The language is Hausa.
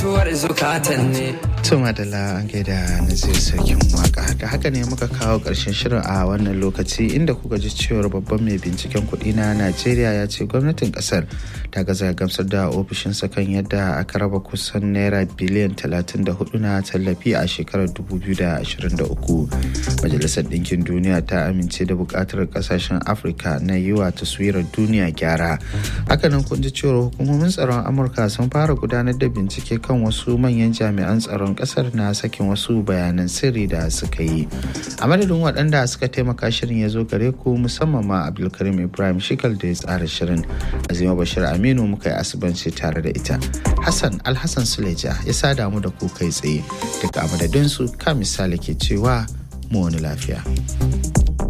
Tuma da la an gaida na zai sarkin waka da haka ne muka kawo ƙarshen shirin a wannan lokaci inda kuka ji cewar babban mai binciken kuɗi na Najeriya ya ce gwamnatin ƙasar ta gaza gamsar da ofishinsa kan yadda aka raba kusan naira biliyan 34 na tallafi a shekarar 2023. Majalisar Ɗinkin Duniya ta amince da buƙatar ƙasashen Afirka na yi wa taswirar duniya gyara. Hakanan kun ji cewar hukumomin tsaron Amurka sun fara gudanar da bincike kan wasu manyan jami'an tsaron kasar na sakin wasu bayanan sirri da suka yi a madadin waɗanda suka taimaka shirin ya zo gare ku musamman ma abdulkarim ibrahim shikal da ya tsara shirin azima bashir aminu muka yi asibanci tare da ita hassan alhassan suleja ya sada mu da ku kai tsaye daga a madadinsu ka misali ke cewa mu wani lafiya.